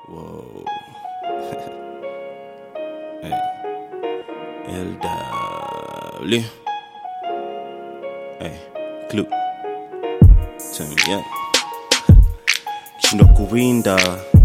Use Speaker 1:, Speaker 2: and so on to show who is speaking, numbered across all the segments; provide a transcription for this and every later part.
Speaker 1: Whoa. hey. LW. Hey. Clue. Turn me up. Shindwa kuwinda.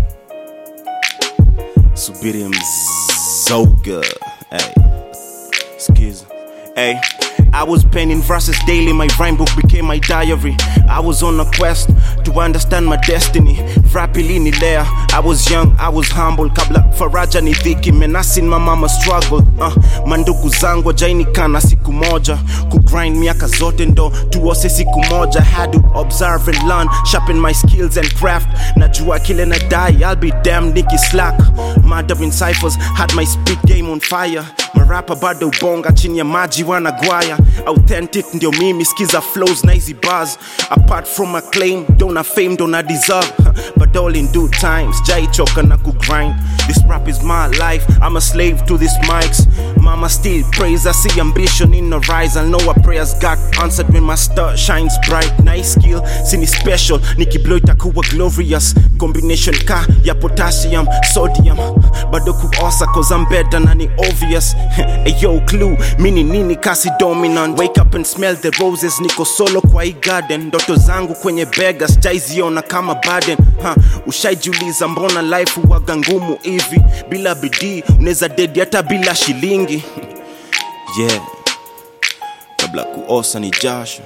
Speaker 1: Subiri mzoga. Hey. Skiza. Hey. I was penning verses daily, my rhyme book became my diary. I was on a quest to understand my destiny. Rapidly nilea, I was young, I was humble. Kabla faraja ni dhiki, menasin my mama struggle. Uh, mandugu zangu jainikana siku moja, kugrind miaka zote ndo tuose siku moja. Had to observe and learn, sharpen my skills and craft. Najua kile na die, I'll be damned niki slack. Murdering ciphers, had my speed game on fire. Marapa bado bonga chini ya maji wanagwaya authentic ndio mimi skiza flows na hizi bars apart from acclaim dona fame dona deserve but all in due times jaichoka na kugrind this rap is my life i'm a slave to these mics mama still prays i see ambition in the rise i know our prayers got answered when my star shines bright nice skill sini special nikiblow itakuwa glorious combination ka ya potassium sodium bado kuosa cause i'm better na ni obvious Ayo clue mini nini kasi dominant wake up and smell the roses niko solo kwa hii garden ndoto zangu kwenye bega sijaiziona kama burden ha, ushaijiuliza mbona life huwaga ngumu hivi bila bidii unaweza dedi hata bila shilingi yeah kabla kuosa ni jasho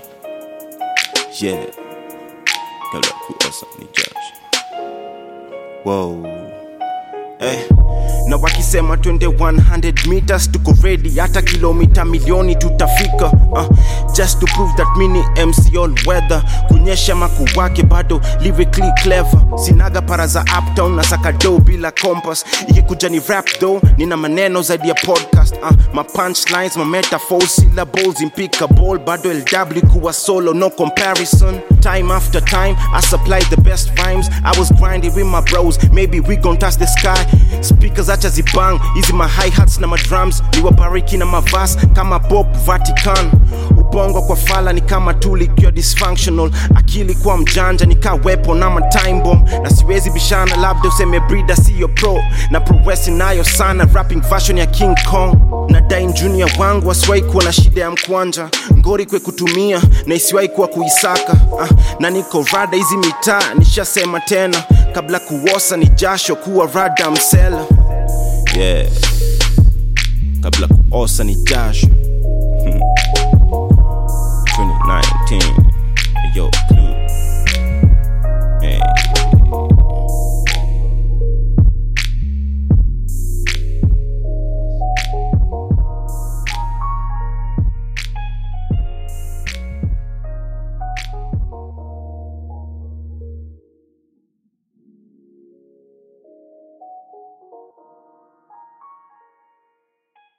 Speaker 1: yeah kabla kuosa ni jasho wow eh. na wakisema twende 100 meters tuko ready hata kilomita milioni tutafika uh, just to prove that mini mc all weather kunyesha maku wake bado lyrically clever sinaga para za uptown na sakado bila compass ikikuja ni rap though nina maneno zaidi ya podcast uh, ma punchlines ma metaphors syllables impeccable bado lw kuwa solo no comparison time after time i supply the best rhymes i was grinding with my bros maybe we gon touch the sky speakers acha zibang hizi ma hi hats na madrums niwabariki na mavas kama bob vatican ubongo kwa fala ni kama tuli ikiwa dysfunctional akili kwa mjanja ni ka weapon ama time bomb na siwezi bishana labda useme brida siyo pro na prowesi nayo sana rapping version ya king kong na dain junior wangu asiwahi kuwa na shida ya mkwanja ngori kwe kutumia na isiwahi kuwa kuisaka ah, na niko rada hizi mitaa nishasema tena kabla kuosa ni jasho kuwa rada msela yeah. kabla kuosa ni jasho 2019